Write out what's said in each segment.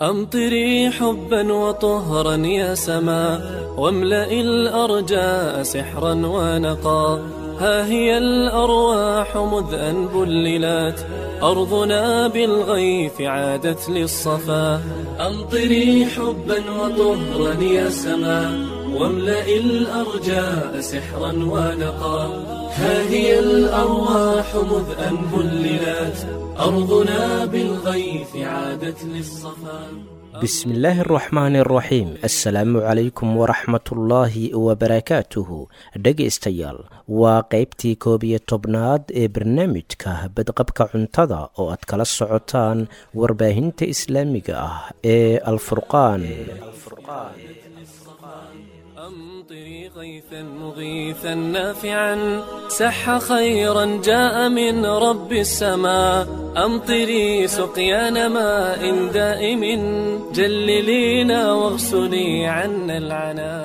أمطري حبا وطهرا يا سما واملئ الأرجاء سحرا ونقا ها هي الأرواح مذ أن بللت أرضنا بالغيث عادت للصفا أمطري حبا وطهرا يا سما واملئ الأرجاء سحرا ونقا ها هي الأرواح مذ أن بللت أرضنا بالغيث عادت للصفا bismillaahi araxmaani araxiim assalaamu calaykum waraxmatullaahi wabarakaatuhu dhegaystayaal waa qaybtii koob iyo tobnaad ee barnaamijka badqabka cuntada oo aad kala socotaan warbaahinta islaamiga ah ee alfurqaan أمطري غيثا مغيثا نافعا سح خيرا جاء من رب السماء أمطري سقيان ماء دائم جللينا واغسلي عنا العنا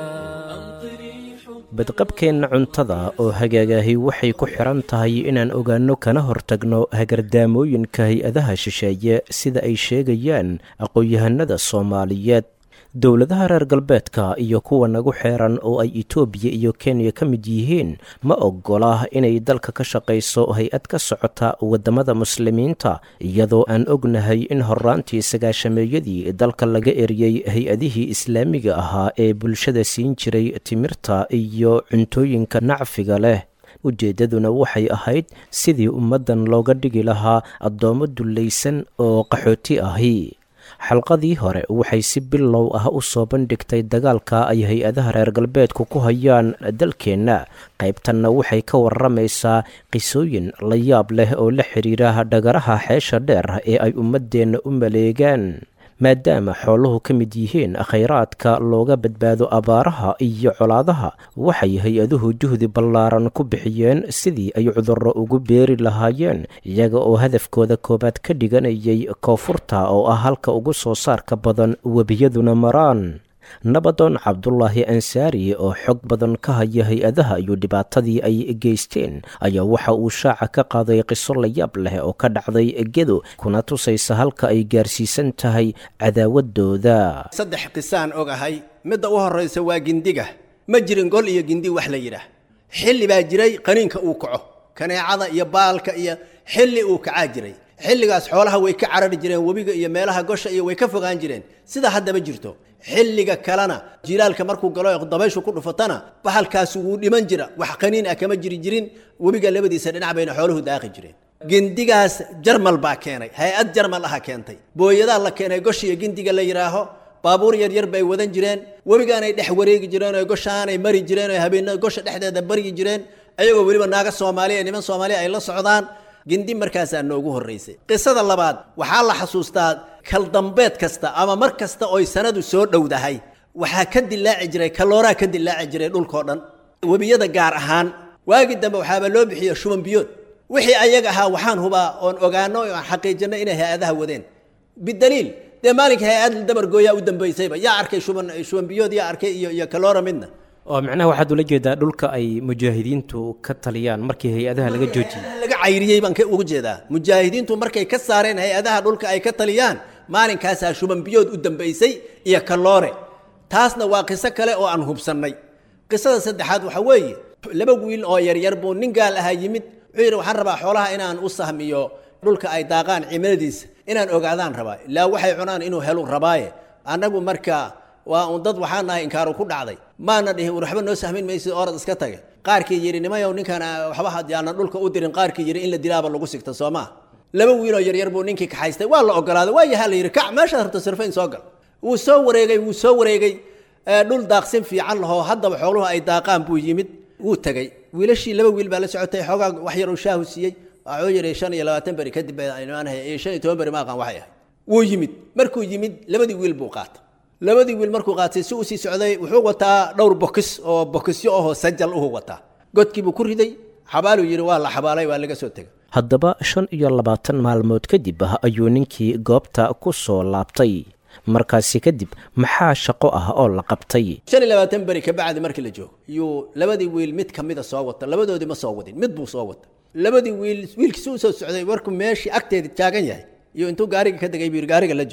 badqabkeenna cuntada oo hagaagahi waxay ku xiran tahay inaan ogaanno kana hortagno hagardaamooyinka hay-adaha shisheeye sida ay sheegayaan aqoon-yahanada soomaaliyeed dowladaha reer galbeedka iyo kuwa nagu xeeran oo ay etoobiya iyo kenya ka mid yihiin ma oggola inay dalka ka shaqayso hay-ad ka socota waddamada muslimiinta iyadoo aan ognahay in horraantii sagaashameeyadii dalka laga eriyey hay-adihii islaamiga ahaa ee bulshada siin jiray timirta iyo cuntooyinka nacfiga leh ujeeddaduna waxay ahayd sidii ummaddan looga dhigi lahaa addoommo dullaysan oo qaxooti ahi xalqadii hore waxay si bilow ah u soo bandhigtay dagaalka ay hay-adaha reer galbeedku ku hayaan dalkeenna qaybtanna waxay ka warramaysaa qisooyin la yaab leh oo la xidhiira dhagaraha xeesha dheer ee ay ummaddeenna u maleegaan maadaama xooluhu ka mid yihiin khayraadka looga badbaado abaaraha iyo colaadaha waxay hay-aduhu juhdi ballaaran ku bixiyeen sidii ay cudurro ugu beeri lahaayeen iyaga oo hadafkooda koowaad ka dhiganayay koonfurta oo ah halka ugu soo saarka badan webiyaduna maraan nabadoon cabdulaahi ansaari oo xog badan ka haya hay-adaha iyo dhibaatadii ay geysteen ayaa waxa uu shaaca ka qaaday qiso layaab leh oo ka dhacday gedo kuna tusaysa halka ay gaarsiisan tahay cadaawadooda saddex qisaan ogahay midda u horraysa waa gindiga ma jirin gol iyo gindi wax la yidhaah xilli baa jiray qaniinka uu kaco kaneecada iyo baalka iyo xilli uu kacaa jiray xilligaas xoolaha way ka carari jireen webiga iyo meelaha gosha iyo way ka fogaan jireen sida haddaba jirto xilliga kalena jilaalka markuu galo dabayshu ku dhufatana bahalkaasi wuu dhiman jira wax qaniin ah kama jiri jirin webiga labadiisa dhinac bayna xooluhu daaqi jireen gindigaas jarmal baa keenay hay-ad jarmal aha keentay booyadaa la keenay goshiyo gindiga la yidhaaho baabuur yaryar bay wadan jireen webigaanay dhex wareegi jireen oo goshaanay mari jireen oo habeenna gosha dhexdeeda baryi jireen ayagoo weliba naaga soomaaliya niman soomaaliya ay la socdaan gindi markaasaa noogu horraysay qisada labaad waxaa la xasuustaa kaldambeed kasta ama mar kasta oy sanadu soo dhowdahay waxaa ka dilaaci jiray kalooraa ka dilaaci jiray dhulkao dhan webiyada gaar ahaan waagii dambe waxaaba loo bixiya shuban biyood wixii ayaga ahaa waxaan hubaa oon ogaano aan xaqiijinno inay hay-adaha wadeen bidaliil dee maalinka hay-ad dabargooyaa u dambaysayba yaa arkay shuban shuban biyood yaa arkay iyo iyo kaloora midna oo macnaha waxaad ula jeedaa dhulka ay mujaahidiintu ka taliyaan markii hay-adaha laga joojiyey laga cayriyey baan uga jeedaa mujaahidiintu markay ka saareen hay-adaha dhulka ay ka taliyaan maalinkaasaa shuban biyood u dambaysay iyo kaloore taasna waa qiso kale oo aan hubsannay qisada saddexaad waxaa weeye laba wiil oo yaryar buu nin gaal ahaa yimid wuxuu yidhi waxaan rabaa xoolaha inaan u sahmiyo dhulka ay daaqaan cimiladiisa inaan ogaadaan rabaa ilaa waxay cunaan inuu helu rabaaye annagu marka waa un dad waxaan nahay inkaaru ku dhacday maana dhihin waxba noo sahmin maysid orad iska tage qaarkii yidhi nimayow ninkan waxba yaanan dhulka u dirin qaarkii yidhi in la dilaaba lagu sigta soo maa laba wiiloo yaryar buu ninkii kaxaystay waa la ogolaaday waa yahaa la yidhi kac meeshaad rabto sirfayn soo gal wuu soo wareegay wuu soo wareegay dhul daaqsin fiican lahoo haddaba xooluhu ay daaqaan buu yimid wuu tegey wiilashii laba wiil baa la socotay xoogaa wax yaruu shaahu siiyey waxuu yidhi shan iyo labaatan beri kadib iyo shan iyo toban beri ma aqaan waxay ahayd wuu yimid markuu yimid labadii wiil buu qaatay labadii wiil markuu qaatay si uu sii socday wuxuu wataa dhowr bokis oo bokisyo ahoo sajal uhu wataa godkiibuu ku riday xabaaluu yidhi waa la xabaalay waa laga soo tegay haddaba shan iyo labaatan maalmood kadib ah ayuu ninkii goobta ku soo laabtay markaasi kadib maxaa shaqo ah oo la qabtay shan iyo labaatan beri kabacdi markii la joogo yuu labadii wiil mid ka mida soo wata labadoodii ma soo wadin mid buu soo wata labadii wiil wiilkiisi u soo socday warkuu meeshii agteeda taagan yahay iyo intuu gaariga ka degay buu yidhi gaariga la joog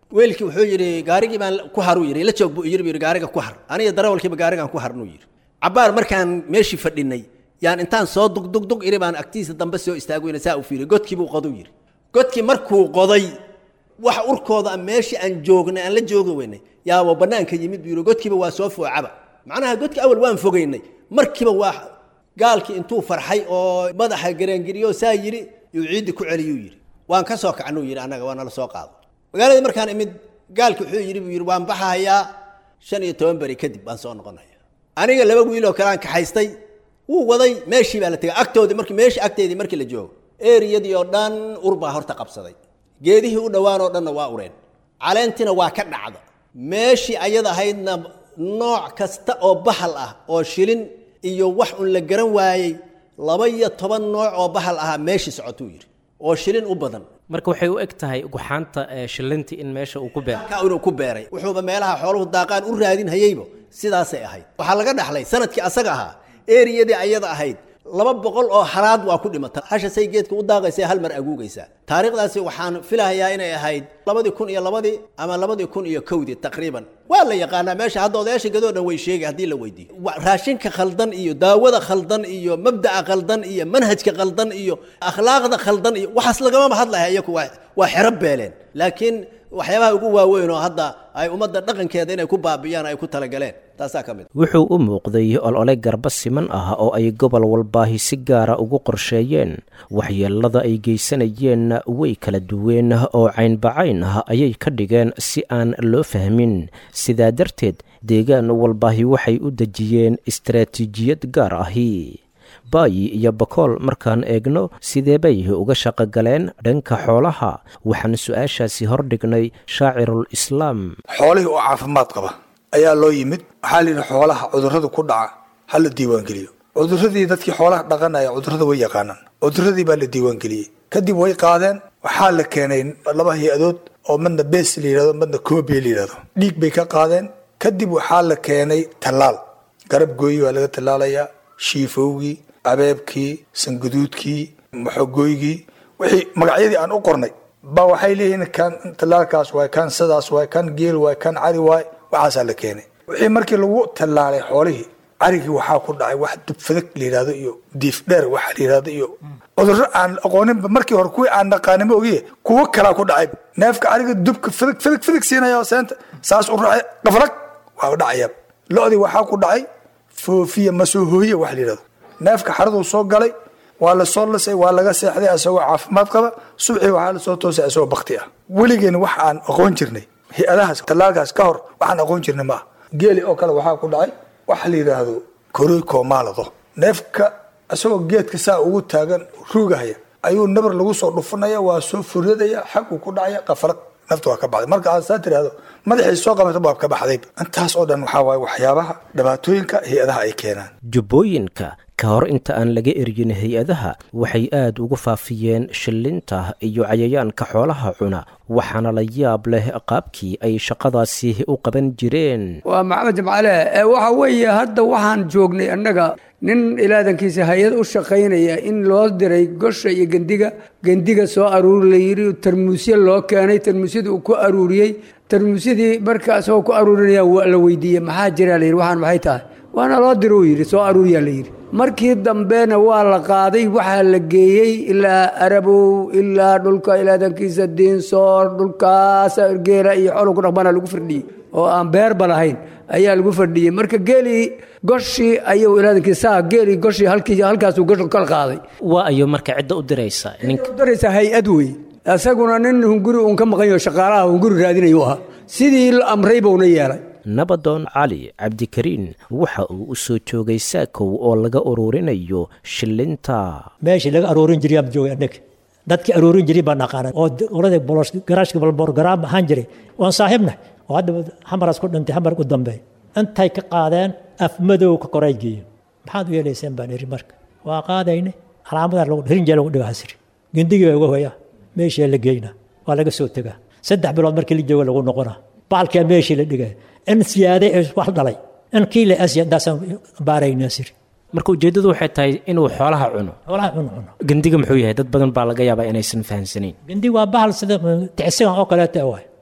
weelkii wuxuu yidhi gaarigii baan ku haruu yidhi la joog buu yidhi buu yidhi gaariga ku har aniga darawalkiiba gaarigaan ku harnuu yidhi cabbaar markaan meeshii fadhinay yaan intaan soo dugdugdug iri baan agtiisa dambe soo istaagoyna saa u fiiriy godkii buu qoduu yidhi godkii markuu qoday wax urkooda meeshii aan joognay aan la joogi weynay yaaba bannaanka yimid buu yidhi godkiiba waa soo foocaba macnaha godkii awal waan fogaynay markiiba waa gaalkii intuu farxay oo madaxa garaangiriyo saa yidhi yuu ciiddi ku celiyuu yidhi waan ka soo kacnuu yidhi annaga waa nala soo qaado magaaladii markaan imid gaalki wuxuu yidhi buu yidhi waan baxahayaa shan iyo toban beri kadib baan soo noqonaya aniga laba wiiloo kale aan kaxaystay wuu waday meeshii baa la tegay agtoodii markii meeshii agteedii markii la joogo eriyadii oo dhan ur baa horta qabsaday geedihii u dhowaan oo dhanna waa ureen caleentina waa ka dhacda meeshii ayada ahaydna nooc kasta oo bahal ah oo shilin iyo wax un la garan waayey laba iyo toban nooc oo bahal ahaa meeshii socotuu yidhi oo shilin u badan marka waxay u eg tahay guxaanta shilintii in meesha uu ku beero ka inuu ku beeray wuxuuba meelaha xooluhu daaqaan u raadin hayeyba sidaasay ahayd waxaa laga dhaxlay sanadkii asaga ahaa eriyadii ayada ahayd laba boqol oo halaad waa ku dhimata hasha say geedka u daaqaysa hal mar aguugaysaa taariikhdaasi waxaan filahayaa inay ahayd labadii kun iyo labadii ama labadii kun iyo kowdii taqriiban waa la yaqaanaa meesha hadda odayaasha gadoo dhan way sheegay haddii la weydiiyo raashinka khaldan iyo daawada khaldan iyo mabda'a khaldan iyo manhajka khaldan iyo akhlaaqda khaldan iyo waxaas lagamaba hadlaya iyaku waa waa xero beeleen laakiin waxyaabaha ugu waaweyn oo hadda ay ummadda dhaqankeeda inay ku baabi'iyaan ay ku talagaleen taasaa ka mid wuxuu u muuqday olole garba siman ah oo ay gobol walbaahi si gaara ugu qorsheeyeen waxyeelada ay geysanayeenna way kala duween oo caynbacayn ah ayay ka dhigeen si aan loo fahmin sidaa darteed deegaan walbaahi waxay u dejiyeen istaraatiijiyad gaar ahi baayi iyo bakool markaan eegno sidee bay uga shaqo galeen dhanka xoolaha waxaan su-aashaasi hordhignay shaacirul islaam xoolihii oo caafimaad qaba ayaa loo yimid waxaa layidhi xoolaha cudurrada ku dhaca ha la diiwaangeliyo cuduradii dadkii xoolaha dhaqanaya cudurrada way yaqaanaan cuduradii baa la diiwaangeliyey kadib way qaadeen waxaa la keenay laba hay-adood oo madna bes la yidhahdo madna koobiya la yidhahdo dhiig bay ka qaadeen kadib waxaa la keenay tallaal garab gooyi baa laga tallaalayaa shiifowgii abeebkii sanguduudkii maxogooygii wixii magacyadii aan u qornay ba waxay leeyihiin kan tallaalkaas waay kan sidaas waay kan geel waay kan cari waay waxaasaa la keenay wixii markii lagu tallaalay xoolihii carigii waxaa ku dhacay wax dubfadag la yidhahdo iyo diif dheer waxa la yidhahdo iyo cudurro aan aqooninba markii hore kuwii aan naqaaninba ogiye kuwo kalaa ku dhacay neefka cariga dubka fadag fadag fadag siinaya seenta saas u raacay qafrag waa dhacaya lo-dii waxaa ku dhacay foofiya masoo hooye wax la yidhahdo neefka xaraduu soo galay waa lasoo lisay waa laga seexday asagoo caafimaad qaba subxii waxaa lasoo toosay asagoo bakti ah weligeena wax aan aqoon jirnay hay-adahaas tallaalkaas ka hor waxaan aqoon jirnay ma ah geeli oo kale waxaa ku dhacay waxa la yidhaahdo koroykoo maalado neefka isagoo geedka saa ugu taagan ruugahaya ayuu nabar lagu soo dhufanaya waa soo furadaya xaguu ku dhacaya qafaraq nafta waa ka baxday marka aad saa tirahdo madaxii soo qabata waa ka baxday intaas oo dhan waxaa waaye waxyaabaha dhibaatooyinka hay-adaha ay keenaan jubbooyinka ka hor inta aan laga eryin hay-adaha waxay aad ugu faafiyeen shillinta iyo cayayaanka xoolaha cuna waxaana la yaab leh qaabkii ay shaqadaasi u qaban jireen waa maxamed jimcale waxa weeye hadda waxaan joognay annaga nin ilaadankiisa hay-ad u shaqaynaya in loo diray gosha iyo gendiga gendiga soo aruuri la yidhi tarmuusyo loo keenay tarmuusyadii uu ku aruuriyey tarmuusyadii marka isagoo ku aruurinaya la weydiiyey maxaa jira la yidhi waxaan maxay tahay waana loo diro uu yidhi soo aruuriyaa la yidhi markii dambena waa la qaaday waxaa la geeyey ilaa arabow ilaa dhulka ilaadankiisa diinsoor dhulkaas geela iyo xoolo ku dhaqmana lagu firdhiyey oo aan beerba lahayn ayaa lagu fadhiyey marka geelii goshii ayuu ilaadankiisa geelii goshii halkii halkaasuu gosh kala qaaday waa ayo marka cidda u diraysa ninka u diraysa hay-ad wey isaguna nin hunguri uun ka maqan yaho shaqaalaha hunguri raadinayu ahaa sidii la amray buuna yeelay nabadoon cali cabdikariin waxa uu u soo joogay saakow oo laga ururinayo shillinta meeshii laga aroorin jiray aan joogay annaga dadkii aroorin jiray baan aqaanay oo qolada bolos garaashka balborgaraam ahaan jiray waan saaxiibna oo hadda xamaraas ku dhintay xamar u dambeey intay ka qaadeen af madow ka koray geeyeen maxaad u yeelayseen baan iri marka waa qaadaynay calaamadaa lagu rinjee lagu dhigaa hasiri gindigii baa uga hoyaa meeshii la geynaa waa laga soo tegaa saddex bilood markii la jooga lagu noqonaa baalkaa meeshii la dhigay in siyaaday wax dhalay in kii la asya intaasaan baaraynaa siri marka ujeeddadu waxay tahay inuu xoolaha cuno xoolaha cuno cuno gendiga muxuu yahay dad badan baa laga yaabaa inaysan fahamsanayn gindi waa bahal sida ticsigan oo kaleeta waay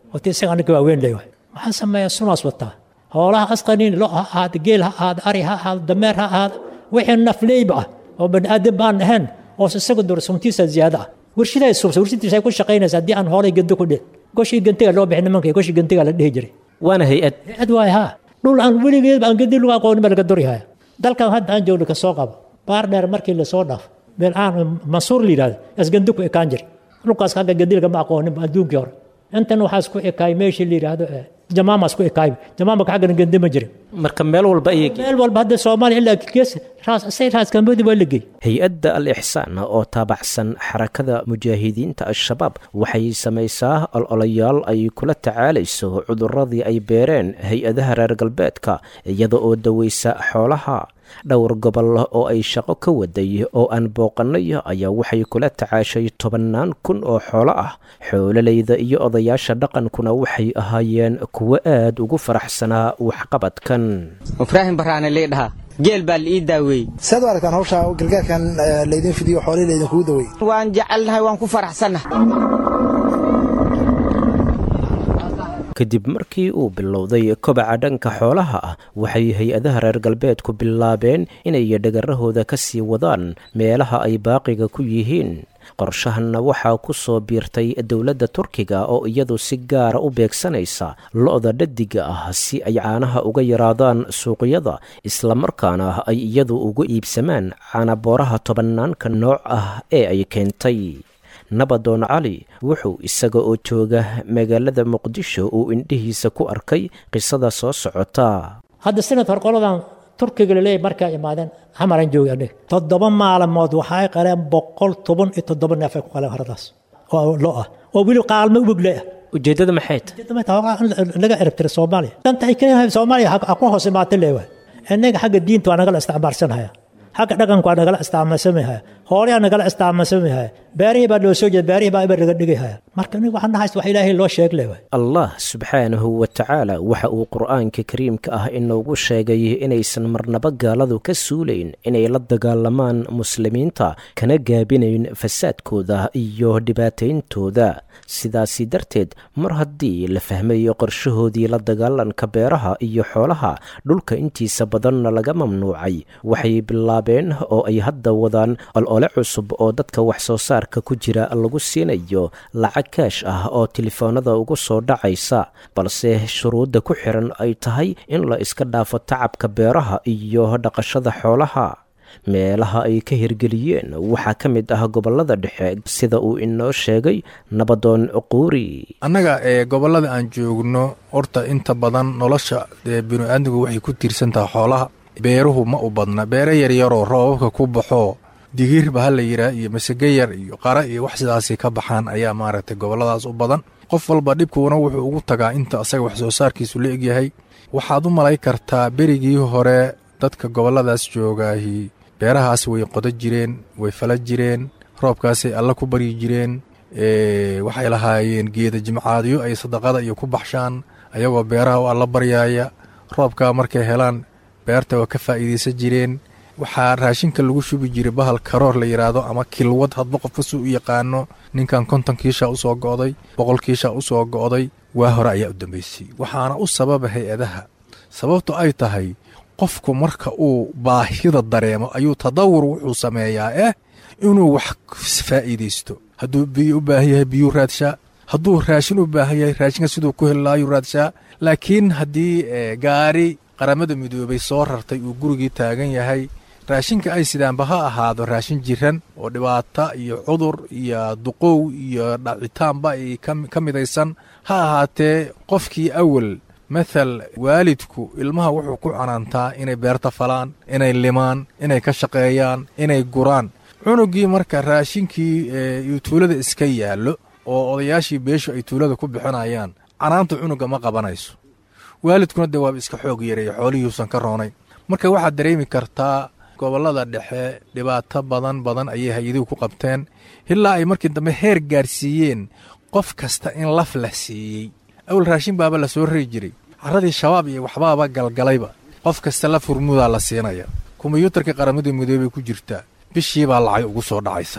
oo ti isaga anaga waaweyn leh waay waxaan sameeyaa sunaas wataa hoolaha asqaniin lo ha ahaado geel ha ahaado ari ha ahaado dameer ha ahaado wixii nafleyba ah oo bani aadam baan ahayn oo isaga dura suntiisa ziyaada ah warshidaa subsa warshadiisa ku shaqaynaysa haddii aan hoolay gando ku dhin goshii gantiga loo bixin nimanka goshii gantiga la dhihi jiray waana hay-ad hay-ad waay haa dhul aan weligeed aan gandi lagu aqoonin baa laga durihaya dalkan hadda aan joogno kasoo qabo baar dheer markii lasoo dhaafo meel aan mansuur la yidhahdo asgandi ku ekaan jiray dhulkaas hagga gandi lagama aqoonin adduunkii hore intan waxaa isku ekaay meeshii la yidhaahdo jamaama isku ekaay jamaamaka xaggana gandi ma jirin marka meel walba ayay meel walba hadda soomaaliya ilaa gees raas say raas kambodi waa la geey hay-adda al ixsaan oo taabacsan xarakada mujaahidiinta al-shabaab waxay samaysaa ololayaal ay kula tacaalayso cuduradii ay beereen hay-adaha reer galbeedka iyada oo daweysa xoolaha dhowr gobol oo ay shaqo ka waday oo aan booqannay ayaa waxay kula tacaashay tobannaan kun oo xoolo ah xoololeyda iyo odayaasha dhaqankuna waxay ahaayeen kuwo aad ugu faraxsanaa waxqabadkan ibraahim baraane liidhaha geel baa la ii daaweeyey saad u aragtaan hawsha gargaarkan laydin fidiyo xoolihii laydinkugu daweeyey waan jecelnahay waan ku faraxsannahay kadib markii uu bilowday kobaca dhanka xoolaha ah waxay hay-adaha reer galbeedku bilaabeen inay dhagarahooda ka sii wadaan meelaha ay baaqiga ku yihiin qorshahanna waxaa ku soo biirtay dowladda turkiga oo iyadu si gaara u beegsanaysa lo-da dhadiga ah si ay caanaha uga yaraadaan suuqyada islamarkaana ay iyadu ugu iibsamaan caanabooraha tobannaanka nooc ah ee ay keentay nabadoon cali wuxuu isaga oo jooga magaalada muqdisho uu indhihiisa ku arkay qisada soo socota hadda sanad hor qoladan turkiga laleeyahy markaa imaadeen xamaran jooga aniga toddoba maalmood waxay qaleen boqol toban iyo toddoba neef ay ku qaleen haradaas oo lo ah oo weli qaalmo ubogle ah ujeeddada maxay tahay laga erabtira soomaaliya danta ay kaleeyahay soomaaliya ha ku hoos imaata leewaay innaga xagga diinta waa nagala isticmaalsanhaya xagga dhaqanku waa nagala isticmaalsamahaya hoolayaa nagala isticmaalsamahaya beerihii baa loo soo jeeda beerihii baa ibar laga dhigahaya marka nig waxaan nahays wax ilaahay loo sheeg leewaay allah subxaanahu wa tacaala waxa uu qur'aanka kariimka ah inoogu sheegay inaysan marnaba gaaladu ka suulayn inay la dagaalamaan muslimiinta kana gaabinayn fasaadkooda iyo dhibaatayntooda sidaasi darteed mar haddii la fahmayo qorshahoodii la dagaalanka beeraha iyo xoolaha dhulka intiisa badanna laga mamnuucay waxay bilaabeen oo ay hadda wadaan olole cusub oo dadka wax soo saarka ku jira lagu siinayo lacag kaash ah oo telefoonada ugu soo dhacaysa balse shuruudda ku xiran ay tahay in la iska dhaafo tacabka beeraha iyo dhaqashada xoolaha meelaha ay ka hirgeliyeen waxaa ka mid ah gobollada dhexe sida uu inoo sheegay nabadoon quuri annaga ee gobollada aan joogno horta inta badan nolosha dee binu-aadmigu waxay ku tiirsan tahay xoolaha beeruhu ma u badna beere yaryaroo roobabka ku baxoo digiirba ha la yidhaah iyo masage yar iyo qara iyo wax sidaasi ka baxaan ayaa maaragtay gobolladaas u badan qof walba dhibkuuna wuxuu ugu tagaa inta asaga wax soo saarkiisu la egyahay waxaad u malay kartaa berigii hore dadka gobolladaas joogaahi beerahaas way qodo jireen way fala jireen roobkaasay alla ku baryi jireen waxay lahaayeen geeda jimcaadyo ay sadaqada iyo ku baxshaan ayagoo beeraha u alla baryaaya roobkaa markay helaan beerta waa ka faa'iidaysan jireen waxaa raashinka lagu shubi jiray bahal karoor la yidhaahdo ama kilwad hadba qofka suu u yaqaano ninkan konton kiisha usoo go'day boqol kiisha usoo go'day waa hore ayaa u dambaysay waxaana u sababa hay-adaha sababtu ay tahay qofku marka uu baahida dareemo ayuu tadawur wuxuu sameeyaa eh inuu wax faa'iidaysto hadduu biyo u baahan yahay biyuu raadshaa hadduu raashin u baahan yahay raashinka siduu ku heli lahaayuu raadshaa laakiin haddii gaari qaramada midoobay soo rartay uu gurigii taagan yahay raashinka ay sidaanba ha ahaado raashin jiran oo dhibaata iyo cudur iyo duqow iyo dhacitaanba ay ka midaysan ha ahaatee qofkii awal mathal waalidku ilmaha wuxuu ku canaantaa inay beerta falaan inay limaan inay ka shaqeeyaan inay guraan cunugii marka raashinkii uu tuulada iska yaallo oo odayaashii beeshu ay tuulada ku bixinayaan canaanta cunuga ma qabanayso waalidkuna dee waaba iska xoog yareeya xoolihiiusan ka roonayn marka waxaad dareemi kartaa gobollada dhexe dhibaato badan badan ayay hay-aduhu ku qabteen ilaa ay markii dambe heer gaarsiiyeen qof kasta in laf la siiyey awal raashin baaba la soo rari jiray carradii shabaab iyo waxbaaba galgalayba qof kasta laf hurmudaa la siinaya kombiyuutarka qaramada midoobay ku jirtaa bishiibaa lacag ugu soo dhacaysaa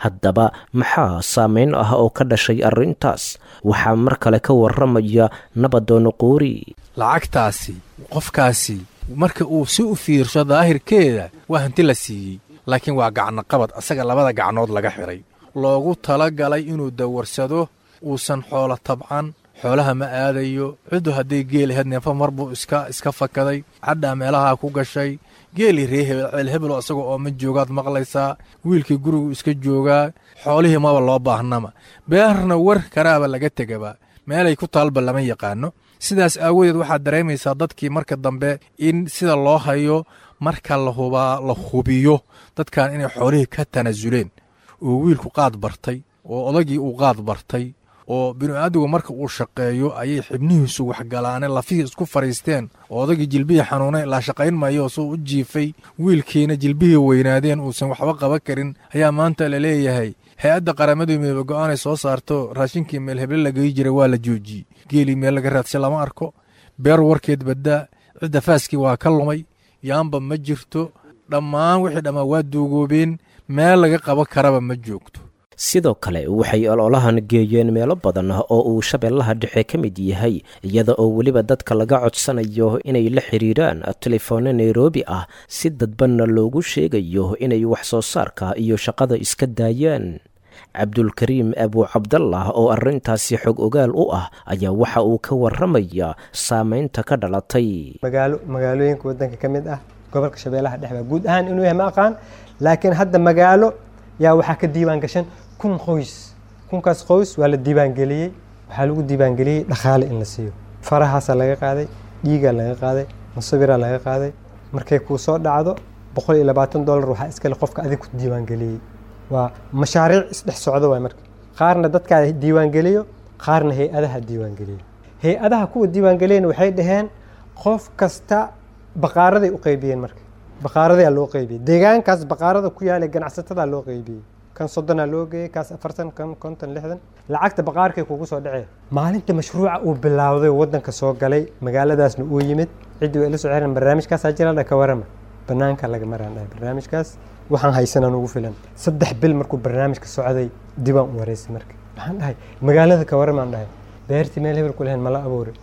haddaba maxaa saameyn ah oo ka dhashay arrintaas waxaa mar kale ka warramaya nabadoono quuri lacagtaasi qofkaasi marka uu si u fiirsho daahirkeeda waa hanti la siiyey laakiin waa gacnoqabad asaga labada gacnood laga xidhay loogu tala galay inuu dawarsado uusan xoolo tabcan xoolaha ma aadayo ciddu hadday geel ahayd neefa mar buu iska iska fakaday cadhaa meelahaa ku gashay geelii ree hebel ceel hebelo isaga oo ma joogaad maqlaysaa wiilkii gurigu iska joogaa xoolihii maba loo baahnama beerna war karaaba laga tegaba meelay ku taalba lama yaqaano sidaas aawadeed waxaad dareemaysaa dadkii marka dambe in sida loo hayo marka lahubaa la hubiyo dadkan inay xoolihii ka tanaasuleen oo wiilku qaad bartay oo odagii uu qaad bartay oo binu-aadigu marka uu shaqeeyo ayay xibnihiisu waxgalaaneen lafihii isku fadhiisteen oo odagii jilbihii xanuunay laa shaqayn maayo suu u jiifay wiilkiina jilbihii weynaadeen uusan waxba qaban karin ayaa maanta la leeyahay hay-adda qaramadu midoobe go-aanay soo saarto raashinkii meel heble lagayi jiray waa la joojiyey geelii meel laga raadshay lama arko beer warkeed baddaa cidda faaskii waa ka lumay yaamba ma jirto dhammaan wixii dhammaan waa duugoobeen meel laga qaban karaba ma joogto sidoo kale waxay ololahan geeyeen meelo badan oo uu shabeellaha dhexe ka mid yahay iyada oo weliba dadka laga codsanayo inay la xiriiraan telefoonno nairobi ah si dadbanna loogu sheegayo inay wax soo saarka iyo shaqada iska daayaan cabdulkariim abuu cabdallah oo arrintaasi xog ogaal u ah ayaa waxa uu ka warramayaa saameynta ka dhalatay magaalo magaalooyinka waddanka ka mid ah gobolka shabeellaha dhexe baa guud ahaan inuu yahay ma aqaan laakiin hadda magaalo yaa waxaa ka diiwaan gashan kun qoys kunkaas qoys waa la diiwaangeliyey waxaa lagu diiwaangeliyey dhaqaale in la siiyo farahaasaa laga qaaday dhiigaa laga qaaday musawiraa laga qaaday markay kuu soo dhacdo boqol iyo labaatan dollar waxaa iskale qofka adig ku diiwaangeliyey waa mashaariic isdhex socdo waay marka qaarna dadkaa diiwaangeliyo qaarna hay-adaha diiwaangeliyo hay-adaha kuwa diiwaangeliyana waxay dhaheen qof kasta baqaaraday u qaybiyeen marka baqaaradaa loo qaybiyey deegaankaas baqaarada ku yaala ganacsatada loo qaybiyey kan soddonaa loo geeyey kaas afartan kan konton lixdan lacagta baqaarkay kugu soo dhacee maalinta mashruuca uu bilaawday waddanka soo galay magaaladaasna uu yimid ciddii way ila soo xiran barnaamijkaasaa jira dha ka warama banaanka laga maraan dhahay barnaamijkaas waxaan haysanaan ugu filan saddex bil markuu barnaamijka socday dibaan u wareysay marka waxaan dhahay magaalada ka waramaan dhahay beertii meel hebel ku lahayn mala abuuray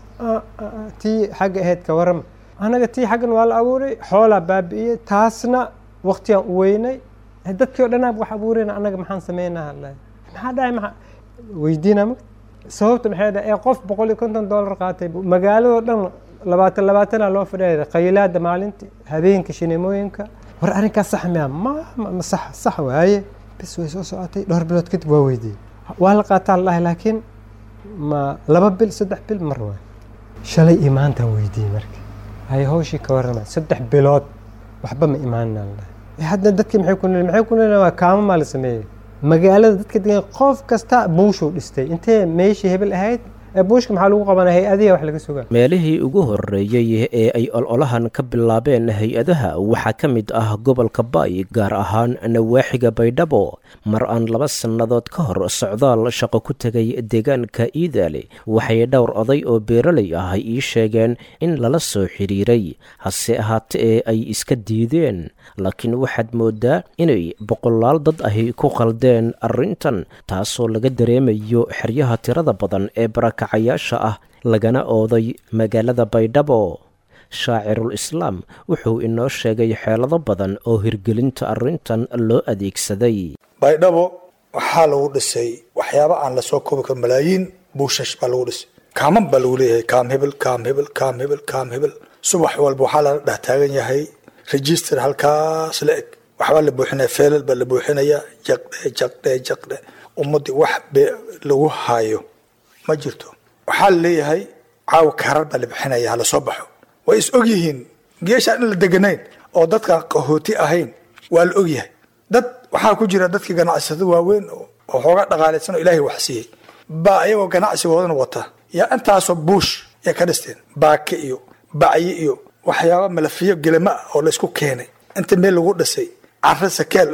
tii xagga ahayd ka warama anaga tii xaggan waa la abuuray xoolaa baabi'iyey taasna waktigaan u weynay dadkii o dhanaa wax abuurayna anaga maxaan sameynaa maxaa dhahay maa weydiina ma sababta maxay dhahay ee qof boqol iyo konton dollar qaatay magaaladoo dhan labaatan labaatanaa loo fadhiya qaylaada maalintii habeenka shineemooyinka war arrinkaas sax miya ma ma sax sax waaye bis way soo socotay dhowr bilood kadib waa weydiiyey waa la qaataa la dhahay laakiin ma laba bil saddex bil mar waay shalay iyo maantaan weydiiyey marka hay hawshii ka warrama saddex bilood waxba ma imaanina la dhahay hadda dadkii maxay ku nool maxay ku nool waa kaamo maa la sameeyey magaalada dadka degan qof kasta buushuu dhistay intee meeshii hebel ahayd buushka maxaa lagu qabanaa hay-adiya wax laga sugaa meelihii ugu horreeyey ee ay ololahan ka bilaabeen hay-adaha waxaa ka mid ah gobolka baay gaar ahaan nawaaxiga baydhabo mar aan laba sannadood ka hor socdaal shaqo ku tegay deegaanka iidaale waxay dhowr oday oo beeraley ah ii sheegeen in lala soo xidhiiray hase ahaatee ay iska diideen laakiin waxaad mooddaa inay boqolaal dad ahi ku qaldeen arrintan taasoo laga dareemayo xeryaha tirada badan ee barakacayaasha ah lagana ooday magaalada baydhabo shaacirul islaam wuxuu inoo sheegay xeelado badan oo hirgelinta arrintan loo adeegsaday baydhabo waxaa lagu dhisay waxyaaba aan lasoo koobi karin malaayiin buushash baa lagu dhisay kaaman baa lagu leeyahay kaam hebel kaam hebel kaam hebel kaam hebel subax walba waxaa lala dhex taagan yahay register halkaas la eg waxbaa la buuxinaya feelal baa la buuxinaya jaqdhe jaqdhe jaqdhe ummaddii wax be lagu haayo ma jirto waxaa la leeyahay caawa karar baa la bixinaya hala soo baxo way is og yihiin geeshaan in la deganayn oo dadkaan qahooti ahayn waa la og yahay dad waxaa ku jira dadkii ganacsada waaweyn oo xoogaa dhaqaalaysan oo ilaahay wax siiyey baa ayagoo ganacsigoodana wata yaa intaasoo buush ay ka dhisteen baake iyo bacyi iyo waxyaaba malafiyo gelama ah oo laysku keenay inta meel lagu dhisay caro sakeel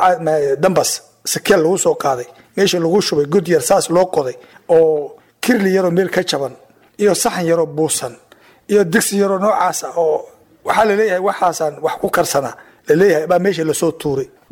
dambas sakeel lagu soo qaaday meesha lagu shubay god yar saas loo qoday oo kirli yaroo meel ka jaban iyo saxan yaroo buusan iyo digsi yaroo noocaas ah oo waxaa laleeyahay waxaasaan wax ku karsanaa laleeyahay baa meesha lasoo tuuray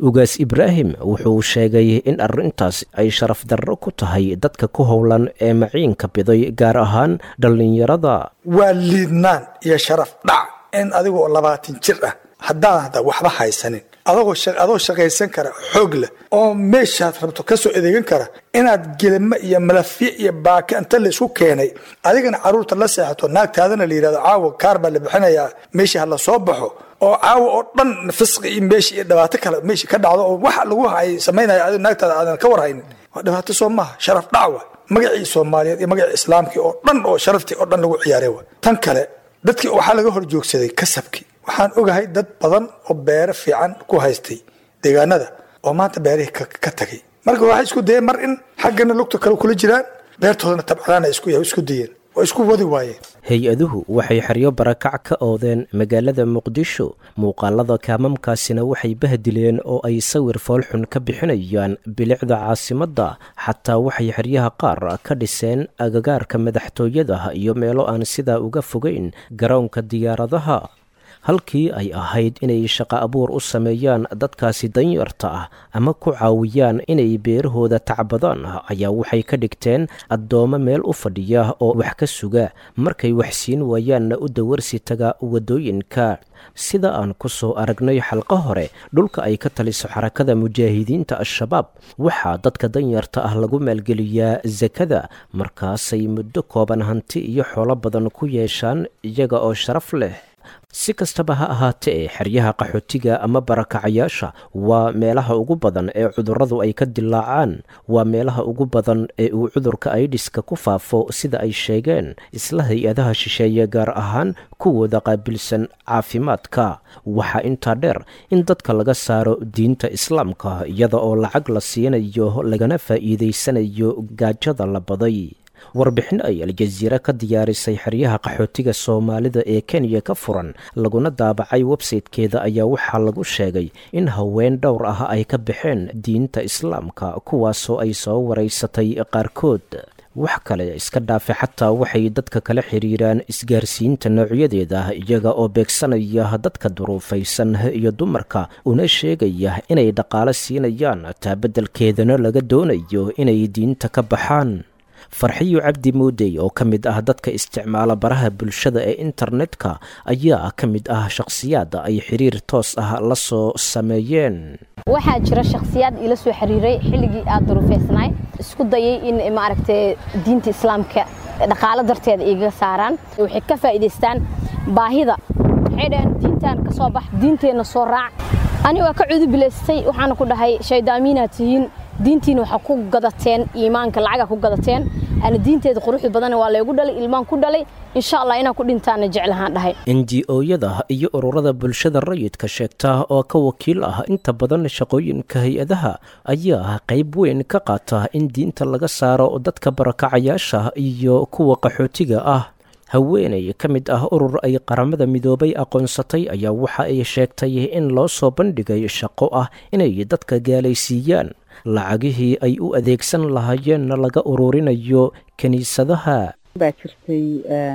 ugaas ibraahim wuxuu sheegay in arrintaas ay sharaf darro ku tahay dadka ku howlan ee maciinka biday gaar ahaan dhallinyarada waa liidnaan iyo sharaf dhac in adigoo labaatan jir ah haddaad waxba haysanin adagoo adoo shaqaysan kara xoog leh oo meeshaad rabto kasoo adeegan kara inaad gelimo iyo malafye iyo baaka inta laysku keenay adigana caruurta la seexato naagtaadana la yidhahdo caawa kaar baa la bixinayaa meeshii ha la soo baxo oo caawa oo dhan fisqi iyo meeshii iyo dhibaato kale meeshii ka dhacdo oo waxa lagu hay samaynaya adigo naagtaada aadan ka warhaynin waa dhibaato soo maaha sharaf dhac wa magacii soomaaliyeed iyo magacii islaamkii oo dhan oo sharaftii oo dhan lagu ciyaaray wa tan kale dadkii waxaa laga hor joogsaday kasabkii waxaan ogahay dad badan oo beero fiican ku haystay deegaanada oo maanta beerihii ka tagay marka waxay isku dayeen mar in xaggana lugta kale kula jiraan beertoodana tabcadaan ay isku dayeen waa isku wadi waayeen hay-aduhu waxay xeryo barakac ka oodeen magaalada muqdisho muuqaalada kaamamkaasina waxay bahdileen oo ay sawir foolxun ka bixinayaan bilicda caasimadda xataa waxay xeryaha qaar ka dhiseen agagaarka madaxtooyada iyo meelo aan sidaa uga fogeyn garoonka diyaaradaha halkii ay ahayd inay shaqo abuur u sameeyaan dadkaasi danyarta ah ama ku caawiyaan inay beerahooda tacbadaan ayaa waxay ka dhigteen addoommo meel u fadhiya oo wax ka suga markay wax siin waayaanna u dawarsi taga waddooyinka sida aan ku soo aragnay xalqo hore dhulka ay ka taliso xarakada mujaahidiinta al-shabaab waxaa dadka danyarta ah lagu maalgeliyaa sakada markaasay muddo kooban hanti iyo xoolo badan ku yeeshaan iyaga oo sharaf leh si kastaba ha ahaatee xeryaha qaxootiga ama barakacayaasha waa meelaha ugu badan ee cudurradu ay ka dilaacaan waa meelaha ugu badan ee uu cudurka aidiska ku faafo sida ay sheegeen isla hay-adaha shisheeye gaar ahaan kuwooda qaabilsan caafimaadka waxaa intaa dheer in dadka laga saaro diinta islaamka iyada oo lacag la siinayo lagana faa'iidaysanayo gaajada la baday warbixin ay aljaziira ka diyaarisay xeryaha qaxootiga soomaalida ee kenya ka furan laguna daabacay websaytekeeda ayaa waxaa lagu sheegay in haween dhowr ah ay ka baxeen diinta islaamka kuwaasoo ay soo waraysatay qaarkood wax kale iska dhaafe xataa waxay dadka kala xiriiraan isgaarsiinta noocyadeeda iyaga oo beegsanaya dadka duruufaysan iyo dumarka una sheegaya inay dhaqaalo siinayaan taabeddelkeedana laga doonayo inay diinta ka baxaan farxiyo cabdi muudey oo ka mid ah dadka isticmaala baraha bulshada ee internetka ayaa ka mid ah shakhsiyaad ay xiriir toos ah la soo sameeyeen waxaa jira shakhsiyaad ila soo xiriiray xilligii aad duruufaysnaay isku dayay in maaragtay diinta islaamka dhaqaalo darteeda igaga saaraan waxay ka faa'iidaystaan baahida waxay dhaheen diintan ka soo bax diinteenna soo raac ani waa ka cudubilaystay waxaana ku dhahay shaydaamiinaad tihiin diintiina waxaa ku gadateen iimaanka lacaga ku gadateen ana diinteeda quruxda badan waa laygu dhalay ilmaan ku dhalay insha allah inaan ku dhintaana jeclahaan dhahay n g o-yada iyo ururada bulshada rayidka sheegta oo ka wakiil ah inta badan shaqooyinka hay-adaha ayaa qayb weyn ka qaata in diinta laga saaro dadka barakacayaasha iyo kuwa qaxootiga ah haweenay ka mid ah urur ay qaramada midoobay aqoonsatay ayaa waxa ay sheegtay in loo soo bandhigay shaqo ah inay dadka gaalaysiiyaan lacagihii ay u adeegsan lahaayeenna laga ururinayo kiniisadaha baa jirtay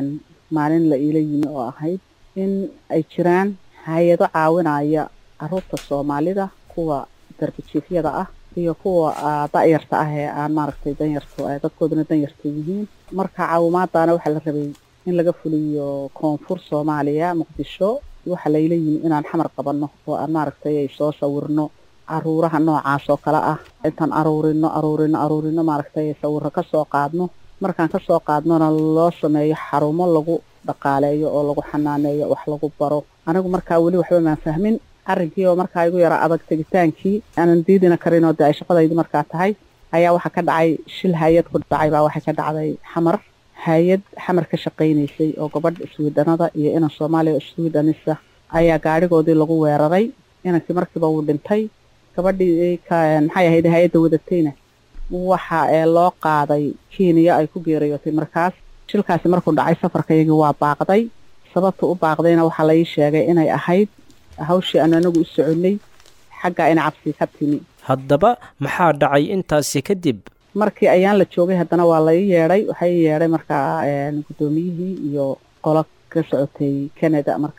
maalin la iila yimi oo ahayd in ay jiraan hay-ado caawinaya caruurta soomaalida kuwa darbijiifyada ah iyo kuwa da'yarta ah ee aan maaragtay danyartu dadkooduna danyarta yihiin marka caawimaadaana waxaa la rabay in laga fuliyo koonfur soomaaliya muqdisho waxaa layla yimi inaan xamar qabanno oo aan maaragtay ay soo sawirno caruuraha noocaas oo kale ah intaan aruurino aruurino aruurino maaragtay sawiro kasoo qaadno markaan kasoo qaadnona loo sameeyo xarumo lagu dhaqaaleeyo oo lagu xanaaneeyo wax lagu baro anigu markaa weli waxba maan fahmin arrinkii oo markaa igu yara adag tegitaankii aanan diidina karin oo dee ay shaqadaydi markaa tahay ayaa waxaa ka dhacay shil hay-ad ku dhacay baa waxay ka dhacday xamar hay-ad xamar ka shaqaynaysay oo gabadha iswiidhanada iyo inan soomaaliya iswiidhanisa ayaa gaadhigoodii lagu weeraray inankii markiiba wuu dhintay gabadhii maxay ahayd hay-adda wadatayna waxa ee loo qaaday kenya ay ku geeriyootay markaas shilkaasi markuu dhacay safarkayagii waa baaqday sababta u baaqdayna waxaa la ii sheegay inay ahayd hawshii aanu anagu u soconnay xaggaa ina cabsi ka timi haddaba maxaa dhacay intaasi kadib markii ayaan la joogay haddana waa la ii yeedhay waxaa ii yeedhay markaa guddoomiyihii iyo qolo ka socotay canada markaa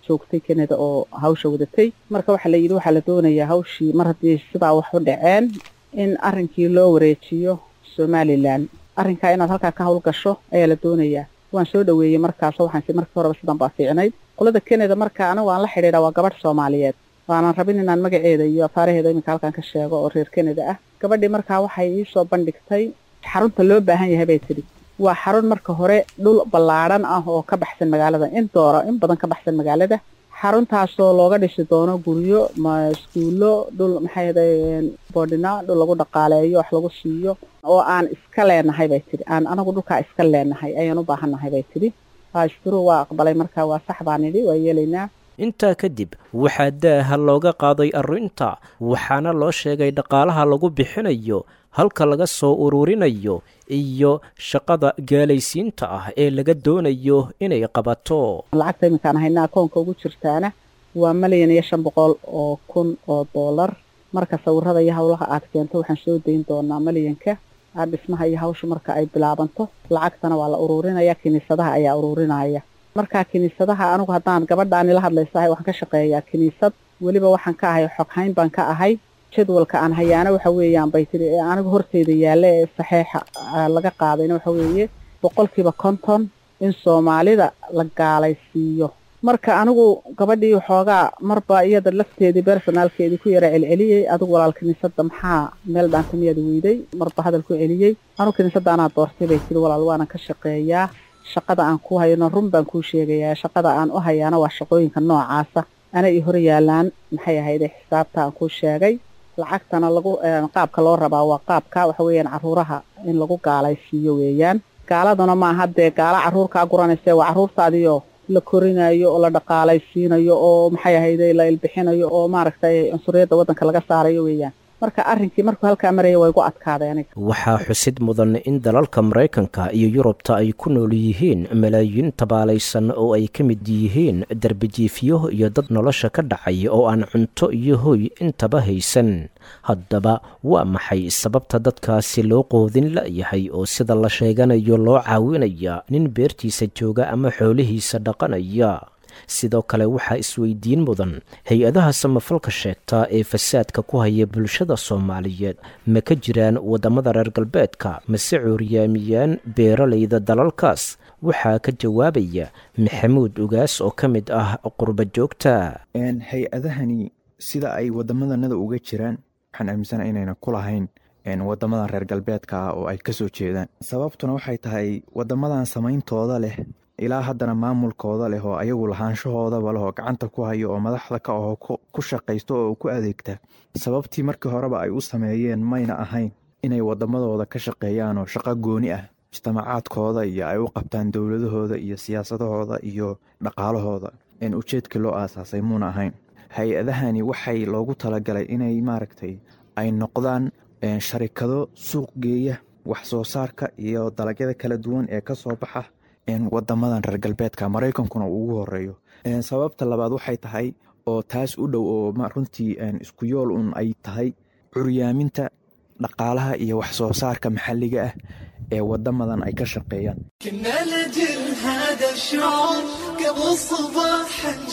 joogtay kanada oo hawsha wadatay marka waxaa la yidhi waxaa la doonayaa hawshii mar haddii sidaa wax u dhaceen in arrinkii loo wareejiyo somalilan arrinkaa inaad halkaa ka howlgasho ayaa la doonayaa waan soo dhaweeyey markaasoo waxaan si markii horeba sidan baa fiicnayd qolada kanada marka anigu aan la xidhiidha waa gabadh soomaaliyeed waanan rabin inaan magaceeda iyo afaaraheeda iminka halkan ka sheego oo reer kanada ah gabadhii markaa waxay iisoo bandhigtay xarunta loo baahan yahay bay tidhi waa xarun marka hore dhul ballaadhan ah oo ka baxsan magaalada in doora in badan ka baxsan magaalada xaruntaasoo looga dhisi doono guryo ma iskuullo dhul maxay ahaday boodhina dhul lagu dhaqaaleeyo wax lagu siiyo oo aan iska leenahay bay tidhi aan anagu dhulkaa iska leenahay ayaan u baahannahay bay tidhi haasturu waa aqbalay markaa waa sax baan idhi waa yeelaynaa intaa kadib waxaa daaha looga qaaday arrinta waxaana loo sheegay dhaqaalaha lagu bixinayo halka laga soo ururinayo iyo shaqada gaalaysiinta ah ee laga doonayo inay qabato lacagta iminkaan haynaa akoonka ugu jirtaana waa malyan iyo shan boqol oo kun oo doolar marka sawirada iyo howlaha aad keento waxaan soo dayn doonaa malyanka aad dhismaha iyo hawsha marka ay bilaabanto lacagtana waa la ururinaya kiniisadaha ayaa ururinaya markaa kiniisadaha anigu haddaan gabadhaan ila hadlaysahay waxaan ka shaqeeyaa kiniisad weliba waxaan ka ahay xoghayn baan ka ahay jadwalka aan hayaana waxa weeyaan bay tidhi ee anigu horteyda yaalla ee saxeixa laga qaadayna waxa weeye boqolkiiba konton in soomaalida la gaalaysiiyo marka anigu gabadhii waxoogaa marba iyada lafteedii bersonaalkeedii ku yara celceliyey adigu walaal kiniisadda maxaa meel dhaanta miyaad weyday marba hadal ku celiyey anigu kiniisadda anaa doortay bay tidhi walaal waanan ka shaqeeyaa shaqada aan ku hayno run baan kuu sheegayaa shaqada aan u hayaana waa shaqooyinka noocaasa ana ii hor yaalaan maxay ahayde xisaabta aan kuu sheegay lacagtana lagu qaabka loo rabaa waa qaabka waxa weeyaan carruuraha in lagu gaalaysiiyo weeyaan gaaladuna maaha dee gaala carruurkaa guranayse waa carruurtaadiyo la korinayo oo la dhaqaalaysiinayo oo maxay ahayde la ilbixinayo oo maaragtay cunsuriyadda waddanka laga saarayo weeyaan marka arrinkii markuu halkaa maraya waa igu adkaaday aniga waxaa xusid mudan in dalalka maraykanka iyo yurubta ay ku nool yihiin malaayiin tabaalaysan oo ay ka mid yihiin darbijiifyo iyo dad nolosha ka dhacay oo aan cunto iyo hoy intaba haysan haddaba waa maxay sababta dadkaasi loo qoodin la'yahay oo sida la sheeganayo loo caawinaya nin beertiisa jooga ama xoolihiisa dhaqanaya sidoo kale waxaa isweydiin mudan hay-adaha samafalka sheegtaa ee fasaadka ku haya bulshada soomaaliyeed ma ka jiraan waddamada reer galbeedka mase cuuryaamiyaan beeralayda dalalkaas waxaa ka jawaabaya maxamuud ugaas oo ka mid ah qurba joogta hay-adahani sida ay wadamadanada uga jiraan waxaan aaminsana inayna ku lahayn wadamadan reer galbeedka ah oo ay kasoo jeedaan sababtuna waxay tahay wadamadan samayntooda leh ilaa haddana maamulkooda leh oo ayagu lahaanshahoodaba leh oo gacanta ku hayo oo madaxda ka aho ku shaqaysto oo ku adeegta sababtii markii horeba ay u sameeyeen mayna ahayn inay wadamadooda ka shaqeeyaan oo shaqo gooni ah mujtamacaadkooda iyo ay u qabtaan dowladahooda iyo siyaasadahooda iyo dhaqaalahooda ujeedkii loo aasaasay muuna ahayn hay-adahani waxay loogu talagalay inay maaragtay ay noqdaan sharikado suuq geeya wax soo saarka iyo dalagyada kala duwan ee kasoo baxa wadamadan reer galbeedka maraykankuna uu ugu horeeyo sababta labaad waxay tahay oo taas u dhow oo runtii isku yool un ay tahay curyaaminta dhaqaalaha iyo wax soo saarka maxalliga ah ee wadamadan ay ka shaqeeyaan كنا لجل هذا الشعور قبل صباح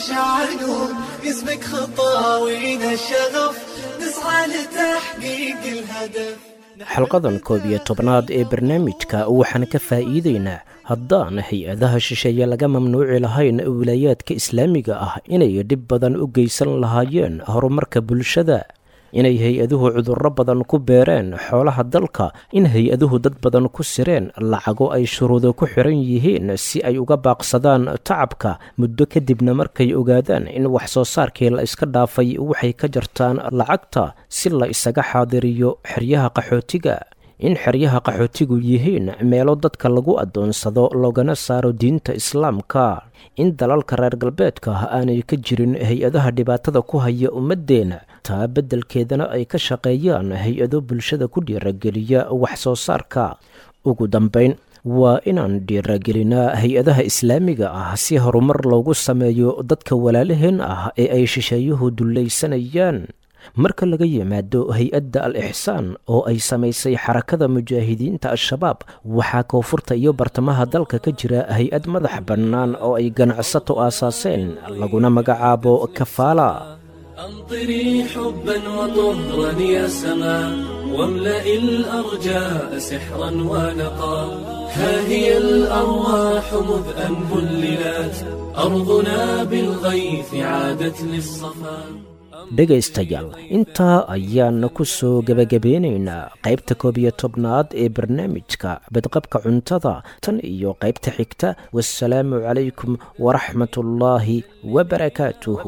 نشعلون اسمك خطاوينا الشغف نسعى لتحقيق الهدف xalqadan koob iyo tobnaad ee barnaamijka waxaan ka faa'iideynaa haddaan hay-adaha shisheeye laga mamnuuci lahayn wilaayaadka islaamiga ah inay dhib badan u geysan lahaayeen horumarka bulshada inay hay-aduhu cudurro badan ku beereen xoolaha dalka in hay-aduhu dad badan ku sireen lacago ay shuruudo ku xiran yihiin si ay uga baaqsadaan tacabka muddo kadibna markay ogaadaan in wax soo saarkii la iska dhaafay waxay ka jartaan lacagta si la isaga xaadiriyo xeryaha qaxootiga in xeryaha qaxootigu yihiin meelo dadka lagu addoonsado loogana saaro diinta islaamka in dalalka reer galbeedka aanay ka jirin hay-adaha dhibaatada ku haya ummaddeena taa beddelkeedana ay ka shaqeeyaan hay-ado bulshada ku dhiirageliya wax soo saarka ugu dambayn waa inaan dhiiragelinaa hay-adaha islaamiga ah si horumar loogu sameeyo dadka walaalaheen ah ee ay shisheeyuhu dullaysanayaan marka laga yimaado hay-adda al ixsaan oo ay samaysay xarakada mujaahidiinta al-shabaab waxaa koonfurta iyo bartamaha dalka ka jira hay-ad madax bannaan oo ay ganacsato aasaaseen laguna magacaabo kafaala أمطري حبا وطهرا يا سماء واملئ الأرجاء سحرا ونقا ها هي الأرواح مذ أن بللت أرضنا بالغيث عادت للصفا dhegaystayaal intaa ayaana ku soo gebagabeynaynaa qaybta koob iyo tobnaad ee barnaamijka badqabka cuntada tan iyo qaybta xigta wasalaamu calaykum waraxmatullaahi wabarakaatuhu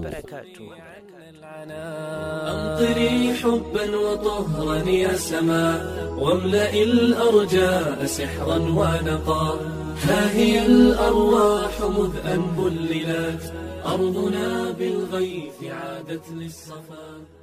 أمطري حبا وطهرا يا سماء واملئ الأرجاء سحرا ونقا ها هي الأرواح مذ أن بللت أرضنا بالغيث عادت للصفا